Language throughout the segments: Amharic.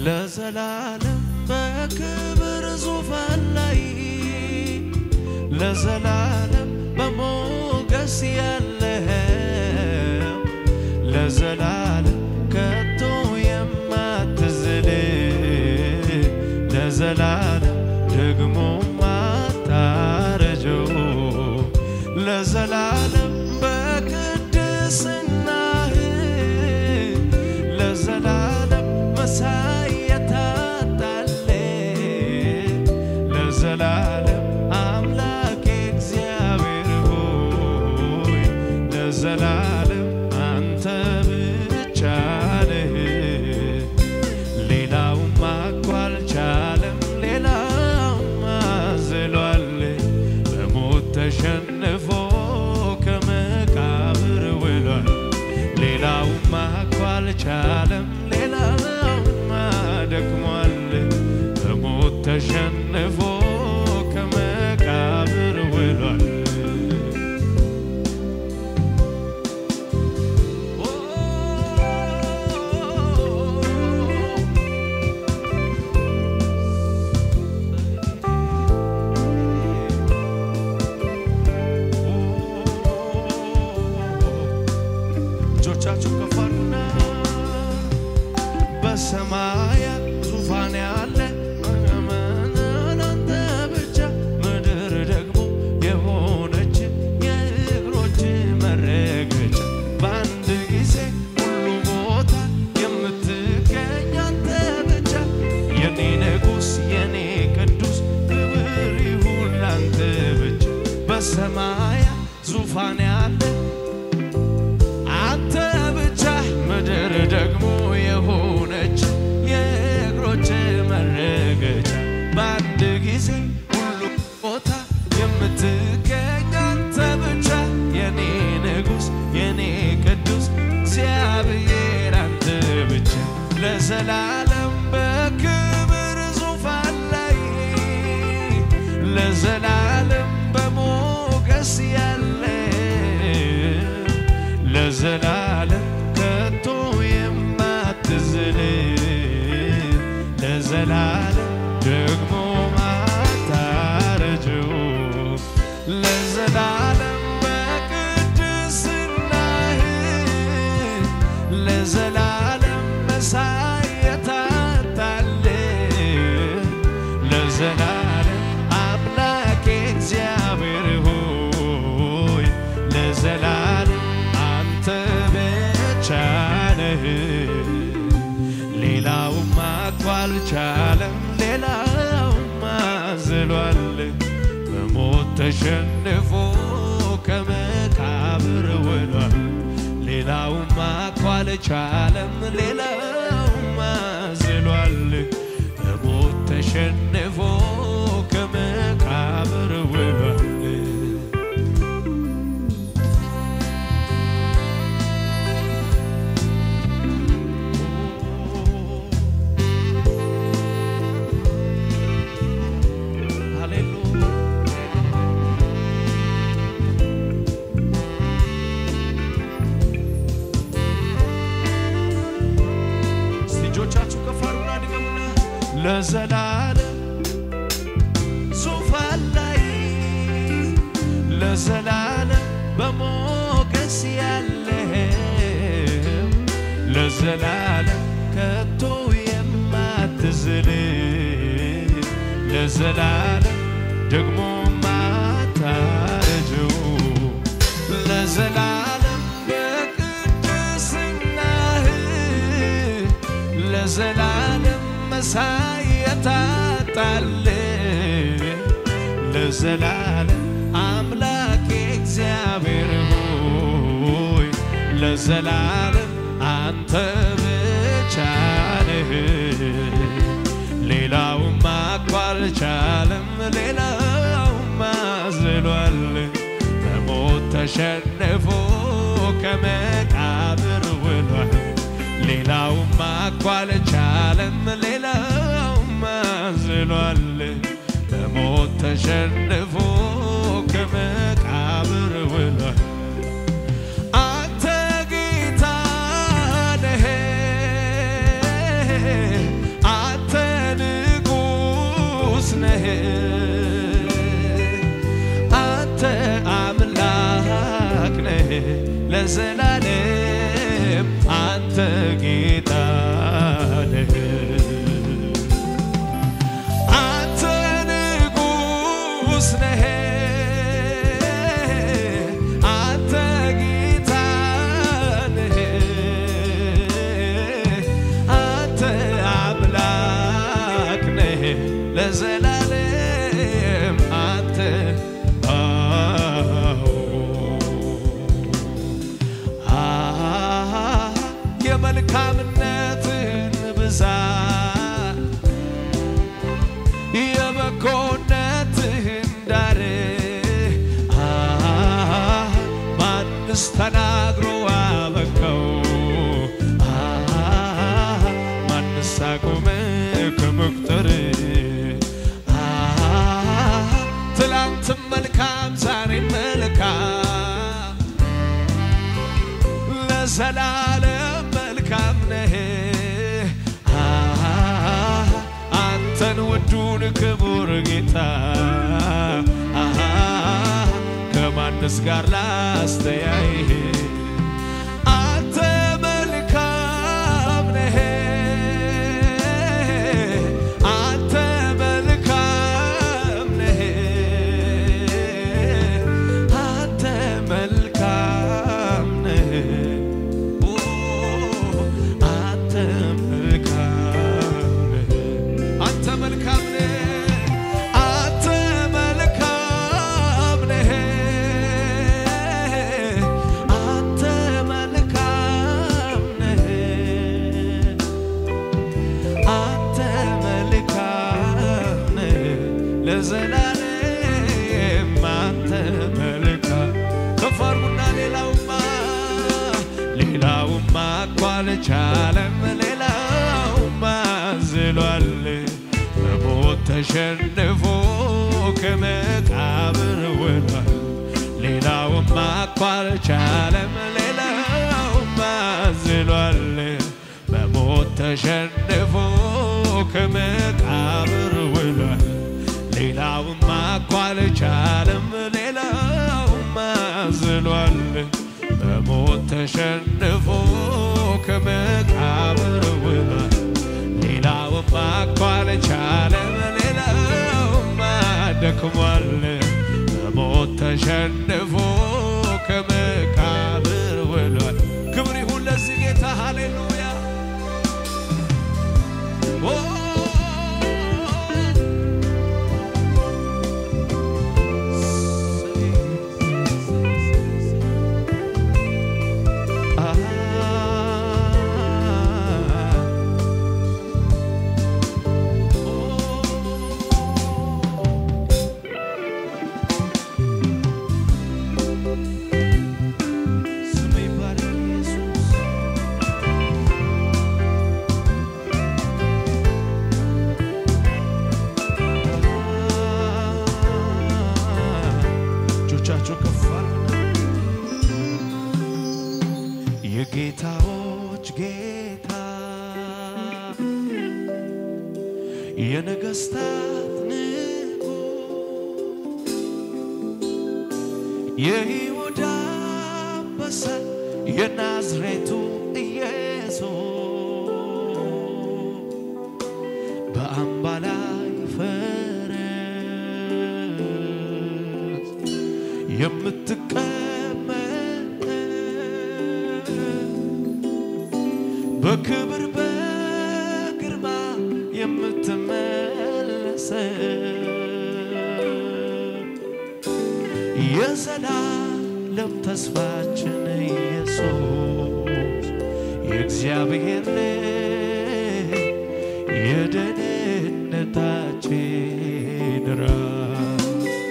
ለዘላለም በክብር ዙፋን ላይ ለዘላለም በሞገስ ያለኸው ለዘላለም ከቶ የማትዝል ለዘላለም ደግሞ ማታረጀው ለዘላለም በቅድስናህ ለዘላለም መሳይ የታጣለ ለዘላለም አምላኬ እግዚአብሔር ሆይ ለዘላለም አንተ ብቻ ነህ። ሌላውማ እኮ አልቻለም፣ ሌላውማ ዝሏል በሞት ተሸንፎ ከመቃብር ውሏል። ሌላውማ እኮ አልቻለም፣ ሌላውማ ደክሟል በሞት ተሸንፎ ከመቃብር ውሏል። እጆቻችሁ ከፍ አድርጉና በሰማያት ዙፋን ያለ አንተ ብቻ ምድር ደግሞ የሆነች የእግሮች መረገጫ በአንድ ጊዜ ሁሉ ቦታ የምትገኝ አንተ ብቻ የኔ ንጉሥ የኔ ቅዱስ ክብር ይሁን ላንተ ብቻ በሰማያት ዙፋን ያለ አንተ ብቻ ምድር ደግሞ የሆነች የእግሮች መረገጫ በአንድ ጊዜ ሁሉ ቦታ የምትገኝ አንተ ብቻ የኔ ንጉሥ የኔ ቅዱስ እግዚአብሔር አንተ ብቻ ለዘላለም በክብር ዙፋን ላይ ለዘላለም በሞገስ ያለ ለዘላለም ከቶ የማትዝል ለዘላለም ደግሞ ማታረጀው ለዘላለም በቅድስናህ ለዘላለም መሳይ የታጣል ለዘላለም አምላኬ እግዚአብሔር ሆይ ለዘላለም አንተ ብቻ ነህ። ሌላውማ እኮ አልቻለም፣ ሌላውማ ዝሏል በሞት ተሸንፎ ከመቃብር ውሏል። ሌላውማ እኮ አልቻለም፣ ሌላውማ ዝሏል በሞት ተሸንፎ ከመቃብር ውሏል። ሃሌሉያ እስቲ እጆቻችሁ ከፍ አድርጉና ድገሙና ለዘላለም ዙፋን ላይ ለዘላለም በሞገስ ያለህ ለዘላለም ከቶ የማትዝል ለዘላለም ደግሞ ማታረጀው ለዘላለም በቅድስናህ ለዘላለም መሳይ የታጣል ለዘላለም አምላኬ እግዚአብሔር ሆይ ለዘላለም አንተ ብቻ ነህ። ሌላውማ እኮ አልቻለም፣ ሌላውማ ዝሏል በሞት ተሸንፎ ከመቃብር ውሏል። ሌላውማ እኮ አልቻለም፣ ሌላውማ ዝሏል በሞት ተሸንፎ ከመቃብር ውሏል። አንተ ጌታ ነህ ለዘላለም አንተ ጌታ ነህ። አንተ ንጉሥ ነህ፣ አንተ ጌታ ነህ፣ አንተ አምላክ ነህ ለዘላለም አንተ አዎ አ- የመልካምነትን ብዛት የበጎነትህን ዳር አ- ማንስ ተናግሮ አበቃው? አ- ማንስ አቆመ ከመቁጠር? አ- ትላንትም መልካም ዛሬም መልካም ለዘላለም መልካም ነህ። አ- አንተን ውዱን ክቡር ጌታ አ- ከማንስ ጋር ላስተያይህ? አንተ መልካም ነህ። አንተ መልካም ነህ። አንተ መልካም ነህ። ኦ አንተ መልካም ነህ። አንተ መልካም ነህ። አንተ መልካም ነህ። አንተ መልካም ነህ። አንተ መልካም ነህ ለዘላለም አንተ መልካም ከፍ አድርጉና ሌላውማ ሌላውማ እኮ አልቻለም ሌላውማ ዝሏል በሞት ተሸንፎ ከመቃብር ወሏል ሌላውማ እኮ አልቻለም ሌላውማ ዝሏል በሞት ተሸንፎ ከመቃብር ውሏል። ሌላውማ እኮ አልቻለም ሌላውማ ዝሏል በሞት ተሸንፎ ከመቃብር ውሏል። ሌላውማ እኮ አልቻለም ሌላውማ ደክሟል በሞት ተሸንፎ ከመቃብር ውሏል። ክብር ይሁን ለዚህ ጌታ ሃሌሉያ ኦ ስም ይባረክ ኢየሱስ እጆቻቸው ከፍ አድርጉና የጌታዎች ጌታ የነገስታት ንጉሥ የይሁዳ አንበሳ የናዝሬቱ ኢየሱስ በአምባ ላይ ፈረስ የምትቀመጥ በክብር በግርማ የምትመለስ የዘላለም ተስፋችን ኢየሱስ የእግዚአብሔር ልጅ የደህንነታችን ራስ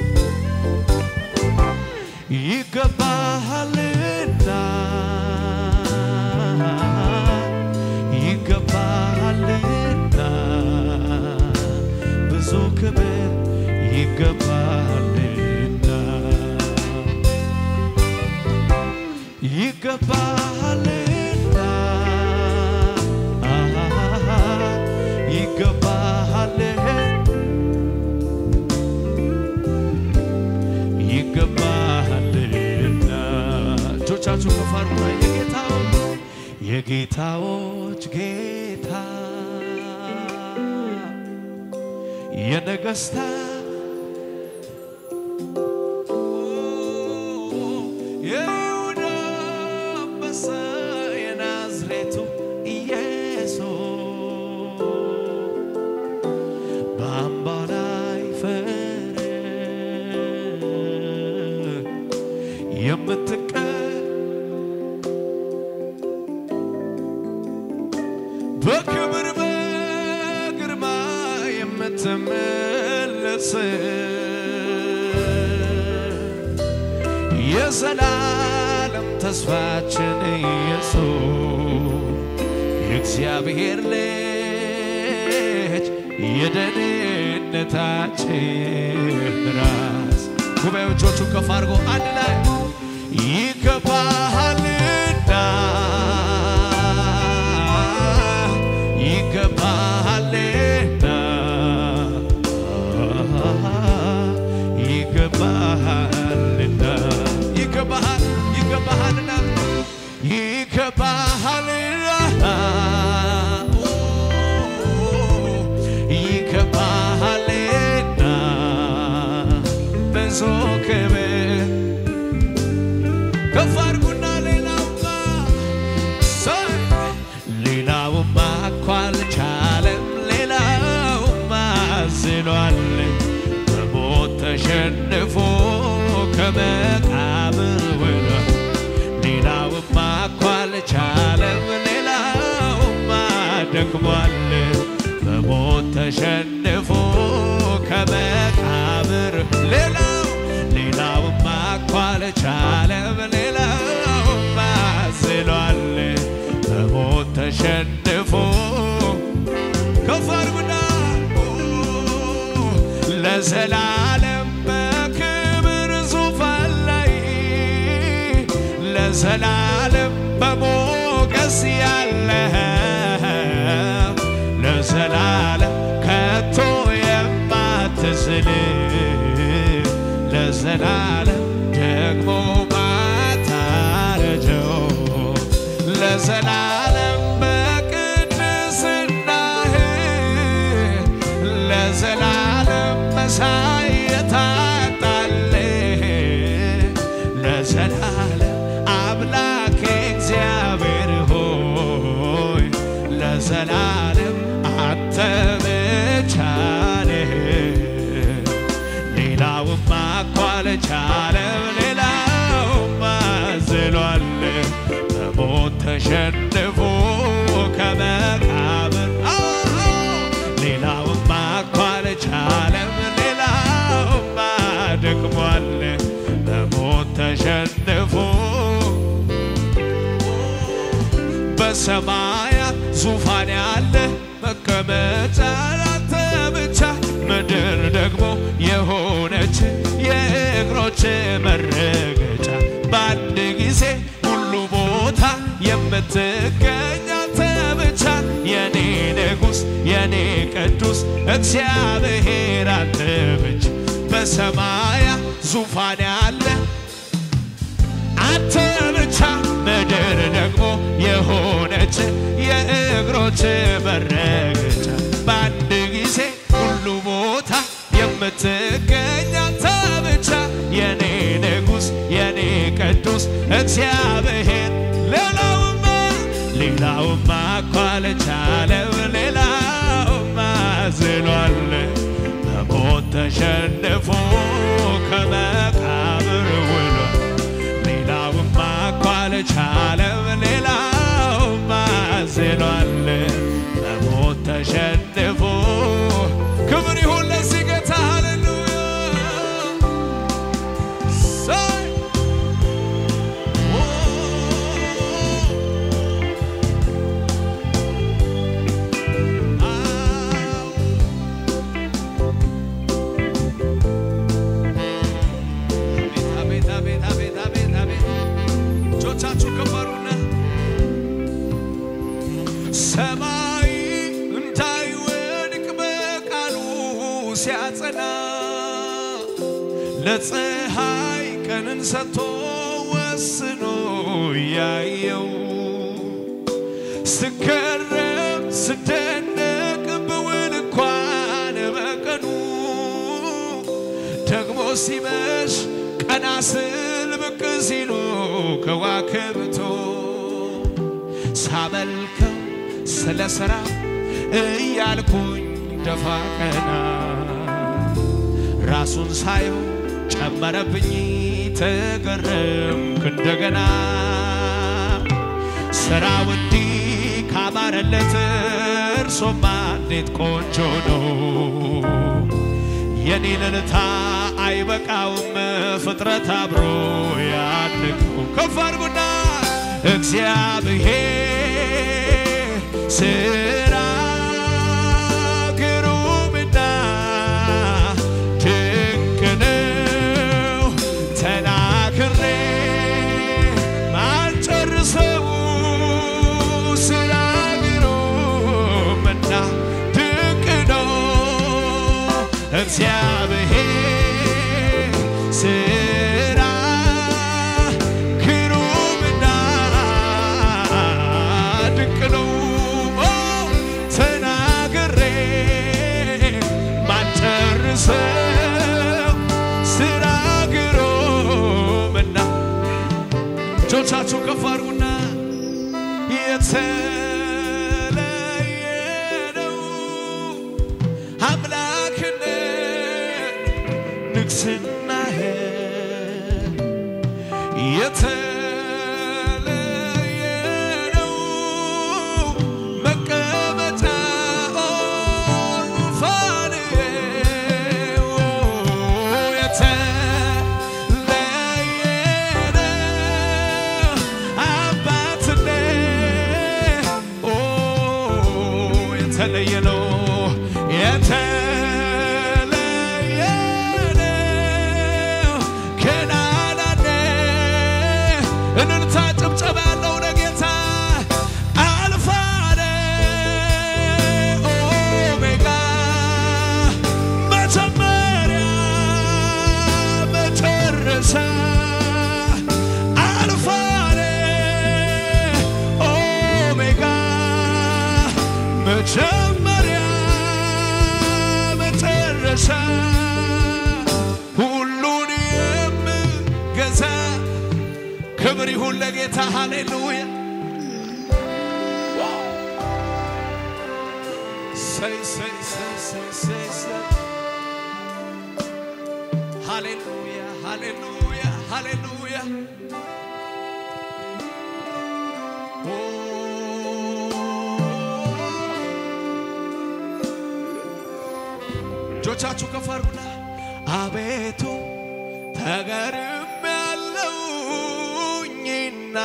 ይገባሃልና ይገባሃልና ብዙ ክብር ይገባሃልና ይገባሃልና ይገባሃልና ይገባሃልና እጆቻችሁ ከፍ የጌታዎች ጌታ የነገስታት የይሁዳ አንበሳ የናዝሬቱ ኢየሱስ በአምባ ላይ ፈረስ የምትቀር በክብር በግርማ የምትመለስ የዘላለም ተስፋችን ኢየሱስ የእግዚአብሔር ልጅ የደህንነታችን ራስ ጉባኤዎቹን ከፍ አድርጎ አንድ ላይ ይገባሃልና ይገባሃልና ይገባሃልና ይገባሃል ይገባሃልና ይገባሃልና ይገባሃልና ብዙ ክብር ከፍ አድርጉና ሌላውማ ሰይ ሌላውማ እኮ አልቻለም ሌላውማ ዝሏል በሞት ተሸንፎ ከመቃብር ወጥቷል ሌላውማ እኮ አልቻለም ሌላውማ ደክሟል በሞት ተሸንፎ ከመቃብር ሌላው ሌላውማ እኮ አልቻለም ሌላውማ ዝሏል በሞት ተሸንፎ ከፍ አድርጉና ለዘላለም በክብር ዙፋን ላይ ለዘላለም በሞገስ ያለ ለዘላለም ከቶ የማትዝል ለዘላለም ደግሞ ማታረጀው ለዘላለም በቅድስናህ ለዘላለም መሳይ የታጣልህ ለዘላለም አምላክ እግዚአብሔር ሆይ ለዘላለም አንተ ብቻ ነህ። ሌላውማ እኮ አልቻለም፣ ሌላውማ ዝሏል በሞት ተሸንፎ ከመቃብር አዎ፣ ሌላውማ እኮ አልቻለም፣ ሌላውማ ደክሟል በሞት ተሸንፎ በሰማያት ዙፋን ያለ መቀመጫ ላንተ ብቻ ምድር ደግሞ የሆነች የእግሮች መረገጫ በአንድ ጊዜ ሁሉ ቦታ የምትገኝ አንተ ብቻ የኔ ንጉሥ የኔ ቅዱስ እግዚአብሔር አንተ ብቻ በሰማያት ዙፋን ያለ አንተ ብቻ ምድር ደግሞ የሆነች የእግሮች መረገጫ በአንድ ጊዜ ሁሉ ቦታ የምትገኝ አንተ ብቻ የኔ ንጉሥ የኔ ቅዱስ እግዚአብሔር ሌላውማ ሌላውማ እኮ አልቻለም ሌላውማ ዝሏል በሞት ተሸንፎ ከመቃብር ውሏል ሌላውማ እኮ አልቻለም ሌላውማ ዝሏል በሞት ተሸንፎ ክብር ይሁን ለዚህ ጌታ ሃሌሉያ ሳይ አቤት አቤት አቤት አቤት አቤት እጆቻችሁ ከፈሩና ሰማይ እንዳይወድቅ በቃሉ ሲያጸና ለፀሐይ ቀንን ሰጥቶ ወስኖ ያየው ስገረም ስደነቅ ብውል እንኳን በቀኑ ደግሞ ሲመሽ ቀና ስል ብቅ ሲሉ ከዋክብቶ ሳመልከው ስለ ሥራ እያልኩኝ ደፋ ቀና ራሱን ሳየው ጨመረብኝ ተገረምኩ እንደገና ስራው እንዲህ ካማረለት እርሶማ እንዴት ቆንጆ ነው የኔ ልልታ አይበቃውም ፍጥረት አብሮ ያድንቀው ከፍ አድርጉና እግዚአብሔር ስራ ግሩምና ድንቅ ነው ተናግሬ ማልጨርሰው ስራ ግሩምና ድንቅ ነው እግዚአብሔር ስራ ግሩምና ድንቅ ነው ኦ፣ ተናግሬ ማልጨርሰው ስራ ግሩምና እጆቻችሁ ከፍ አድርጉና የተለየ ነው አምላክነት ንግስናህ የተለየ ነው መቀመጫ ዙፋንህ የተለየ ነው አባትነት ኦ የተለየ ነው የተለየ ነው ገናናነት እልልታ ጭብጨባ ያለው ለጌታ አልፋ ነህ ኦሜጋ መጀመሪያ መጨረሻ አልፋ ነህ ኦሜጋ መጀመሪያ መጨረሻ ሁሉን የምገዛ ክብር ይሁን ለጌታ ሃሌሉያ ሰይ ሰይ ሰይ ሰይ ሰይ ሰይ ሃሌሉያ ሃሌሉያ ሃሌሉያ ኦ እጆቻችሁ ከፍ አድርጉና አቤቱ ተገርም ያለውኝና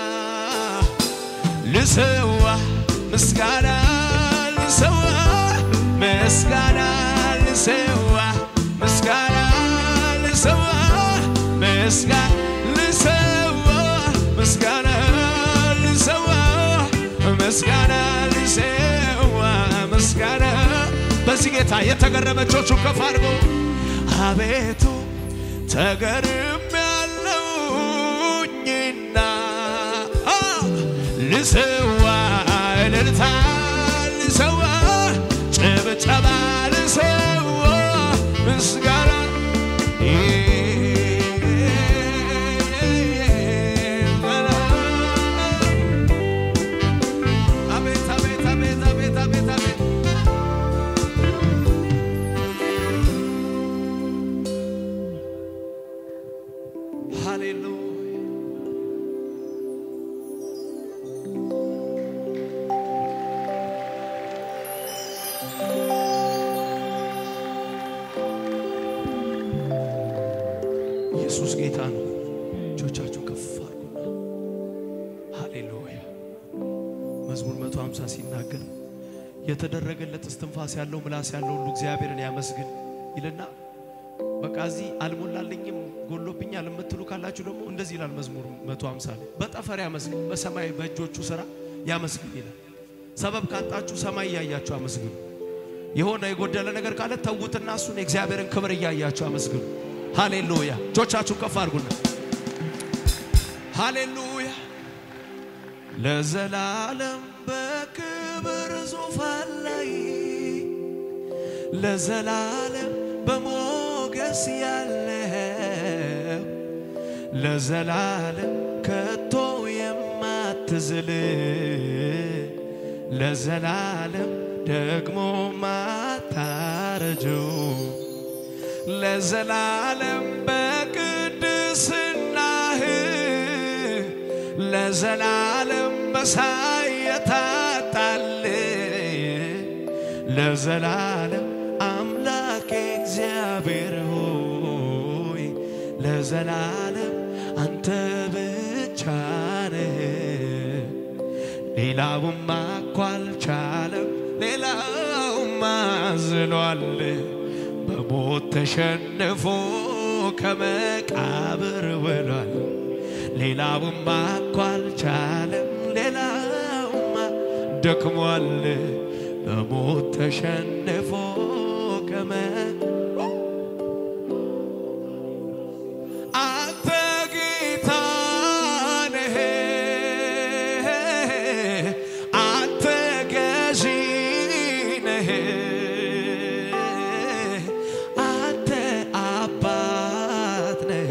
ልሰዋ ምስጋና ልሰዋ ምስጋና ልሰዋ ምስጋና ልሰዋ ምስጋና ልሰዋ ምስጋና ልሰዋ ምስጋና ልሰዋ ምስጋና በዚህ ጌታ የተገረመ እጆቹን ከፍ አድርጎ አቤቱ ተገርም ያለውኝና አ፣ ልሰዋ እልልታ ልሰዋ ጭብጨባ ልሰዋ ምስጋና አቤት አቤት አቤት አቤት አቤት አቤት ሃሌሉያ ኢየሱስ ጌታ ነው። እጆቻችሁ ከፍ አድርጉና ሃሌሉያ። መዝሙር 150 ሲናገር የተደረገለት እስትንፋስ ያለው ምላስ ያለው ሁሉ እግዚአብሔርን ያመስግን ይልና በቃ እዚህ አልሞላልኝም ጎሎብኛል የምትሉ ካላችሁ ደግሞ እንደዚህ ይላል መዝሙር 150 ላይ በጠፈር ያመስግን፣ በሰማይ በእጆቹ ስራ ያመስግን ይላል። ሰበብ ካጣችሁ ሰማይ እያያችሁ አመስግኑ። የሆነ የጎደለ ነገር ካለ ተዉትና እሱን የእግዚአብሔርን ክብር እያያችሁ አመስግኑ። ሃሌሉያ። እጆቻችሁን ከፍ አድርጉና ሃሌሉያ ለዘላለም በ ዙፋን ላይ ለዘላለም በሞገስ ያለው ለዘላለም ከቶ የማትዝል ለዘላለም ደግሞ ማታረጀው ለዘላለም በቅድስናህ ለዘላለም በሳይ የታጣል ለዘላለም አምላኬ እግዚአብሔር ሆይ ለዘላለም አንተ ብቻ ነህ። ሌላውማ እኮ አልቻለም፣ ሌላውማ ዝሏል። በሞት ተሸንፎ ከመቃብር ውሏል። ሌላውማ እኮ አልቻለም፣ ሌላውማ ደክሟል። በሞት ተሸንፎ ከመ አንተ ጌታ ነህ፣ አንተ ገዢ ነህ፣ አንተ አባት ነህ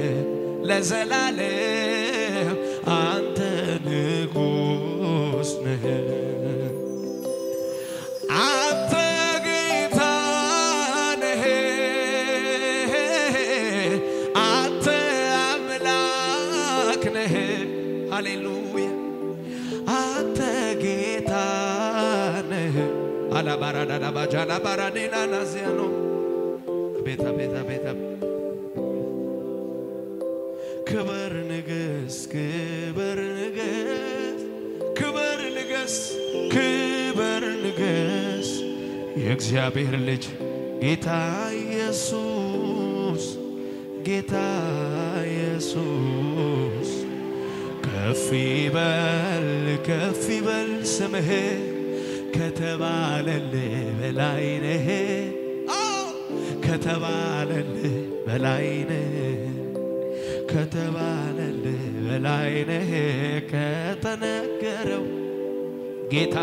ለዘላለም አንተ ንጉሥ ነህ። አንተ ጌታ ነህ፣ አንተ አምላክ ነህ። ሃሌሉያ አንተ ጌታ ነህ። አላባራዳዳ ባጃላ ባራዴና ናዚያ ነው ቤታ ቤታ ቤታ ክበር ንገስ ክበር ንገስ ክበር ንገስ ክበር ንገስ የእግዚአብሔር ልጅ ጌታ ኢየሱስ ጌታ ኢየሱስ ከፍ ይበል ከፍ ይበል ስምህ ከተባለልህ በላይ ነህ አዎ፣ ከተባለልህ በላይ ነህ ከተባለልህ በላይ ነህ ከተነገረው ጌታ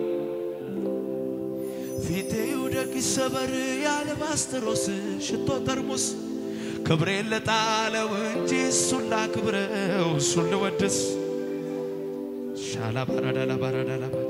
ፊቴ ይውደቅ ይሰበር የአልባስጥሮስ ሽቶ ጠርሙስ ክብሬን ለጣለው እንጂ እሱን ላክብረው እሱን ልወድስ ሻላ ባራዳላ ባራዳላ ባ